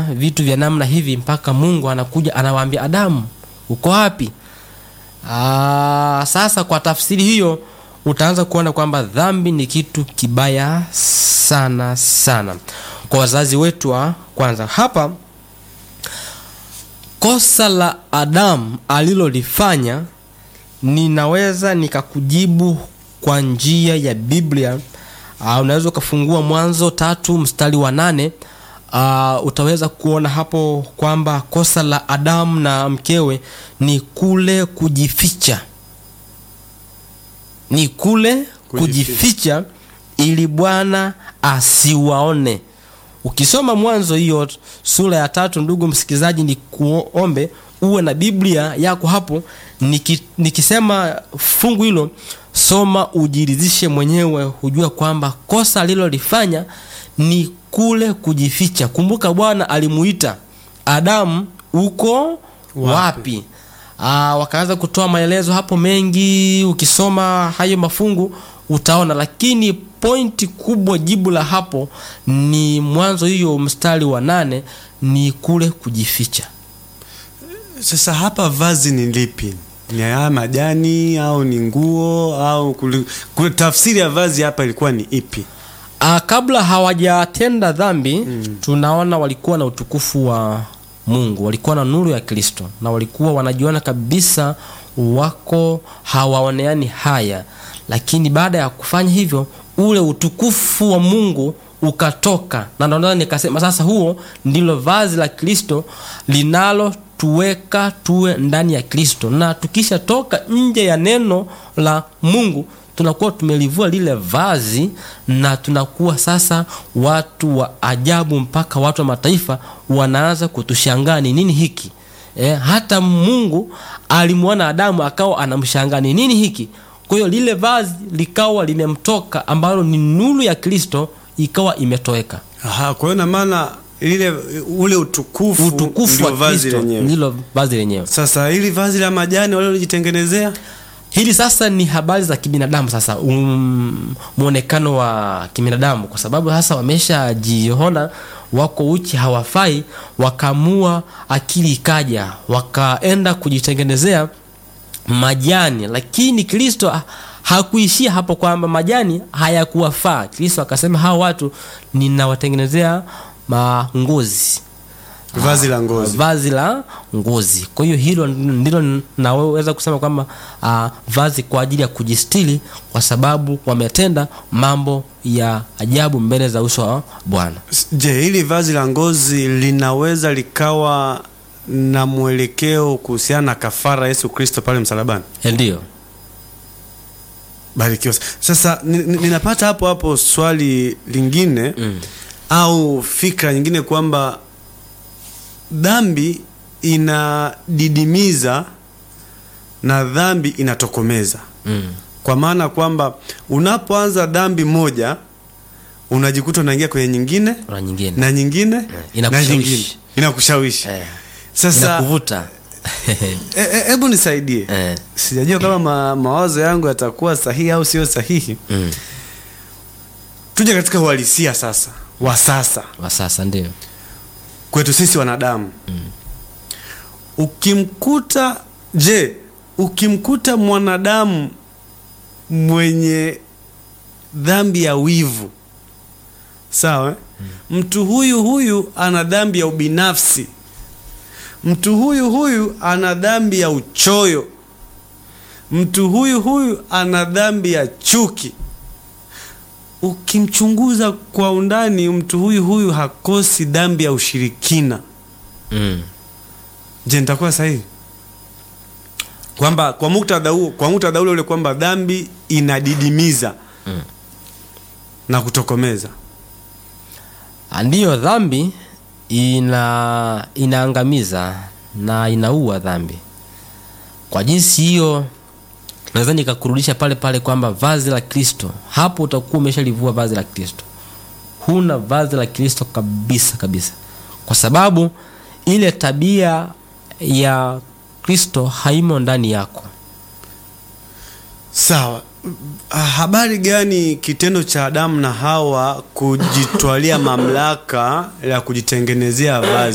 vitu vya namna hivi mpaka mungu anakuja anawaambia adamu uko wapi Aa, sasa kwa tafsiri hiyo utaanza kuona kwamba dhambi ni kitu kibaya sana sana kwa wazazi wetu wa kwanza hapa kosa la adamu alilolifanya ninaweza nikakujibu kwa njia ya biblia uh, unaweza ukafungua mwanzo tatu mstari wa nane uh, utaweza kuona hapo kwamba kosa la adamu na mkewe ni kule kujificha ni kule kujificha ili bwana asiwaone ukisoma mwanzo hiyo sura ya tatu ndugu msikilizaji ni kuombe uwe na biblia yako hapo Niki, nikisema fungu hilo soma ujiridhishe mwenyewe hujua kwamba kosa alilolifanya ni kule kujificha kumbuka bwana alimuita adamu uko wapi, wapi? Aa, wakaanza kutoa maelezo hapo mengi ukisoma hayo mafungu utaona lakini pointi kubwa jibu la hapo ni mwanzo hiyo mstari wa nane ni kule kujificha Sasa hapa vazi ni lipi? Ni haya majani au ni nguo au kuli, kuli, tafsiri ya vazi hapa ilikuwa ni ipi? Aa, kabla hawajatenda dhambi mm. tunaona walikuwa na utukufu wa mungu walikuwa na nuru ya kristo na walikuwa wanajiona kabisa wako hawaoneani haya lakini baada ya kufanya hivyo ule utukufu wa mungu ukatoka na ndio nikasema sasa huo ndilo vazi la kristo linalotuweka tuwe ndani ya kristo na tukishatoka nje ya neno la mungu tunakuwa tumelivua lile vazi na tunakuwa sasa watu wa ajabu mpaka watu wa mataifa wanaanza kutushangaa ni nini hiki e, hata mungu alimwona adamu akawa anamshangaa ni nini hiki kwa hiyo lile vazi likawa limemtoka ambalo ni nuru ya kristo ikawa imetoweka Aha, kwa hiyo na maana ile ule utukufu, utukufu ndio wa vazi kristo lenyewe. ndilo vazi lenyewe Sasa hili vazi la majani walilojitengenezea hili sasa ni habari za kibinadamu sasa um, mwonekano wa kibinadamu kwa sababu sasa wameshajiona wako uchi hawafai wakaamua akili ikaja wakaenda kujitengenezea majani lakini kristo ha- hakuishia hapo kwamba majani hayakuwafaa kristo akasema hawa watu ninawatengenezea mangozi vazi la ngozi. vazi la ngozi kwa hiyo hilo ndilo naweza kusema kwamba uh, vazi kwa ajili ya kujistili kwa sababu wametenda mambo ya ajabu mbele za uso wa bwana Je, hili vazi la ngozi linaweza likawa na mwelekeo kuhusiana na kafara Yesu Kristo pale msalabani? ndio Barikiwa. Sasa ni- ni- ninapata hapo hapo swali lingine mm. au fikra nyingine kwamba dhambi inadidimiza na dhambi inatokomeza, Mm. kwa maana kwamba unapoanza dhambi moja unajikuta unaingia kwenye nyingine na nyingine na nyingine na inakushawishi. nyingine inakushawishi. eh. Sasa inakuvuta e- e- hebu nisaidie, eh. sijajua kama ma, mawazo yangu yatakuwa sahihi au sio sahihi. mm. Tuje katika uhalisia sasa wa sasa wa sasa ndio kwetu sisi wanadamu ukimkuta je ukimkuta mwanadamu mwenye dhambi ya wivu sawa eh? mtu huyu huyu ana dhambi ya ubinafsi mtu huyu huyu ana dhambi ya uchoyo mtu huyu huyu ana dhambi ya chuki ukimchunguza kwa undani mtu huyu huyu hakosi dhambi ya ushirikina mm. je nitakuwa sahihi kwamba kwa muktadha huo kwa muktadha ule ule kwamba dhambi inadidimiza Mm. na kutokomeza ndiyo dhambi ina inaangamiza na inaua dhambi kwa jinsi hiyo naweza nikakurudisha pale pale kwamba vazi la kristo hapo utakuwa umeshalivua vazi la kristo huna vazi la kristo kabisa kabisa kwa sababu ile tabia ya kristo haimo ndani yako sawa Ah, habari gani kitendo cha adamu na hawa kujitwalia mamlaka ya kujitengenezea vazi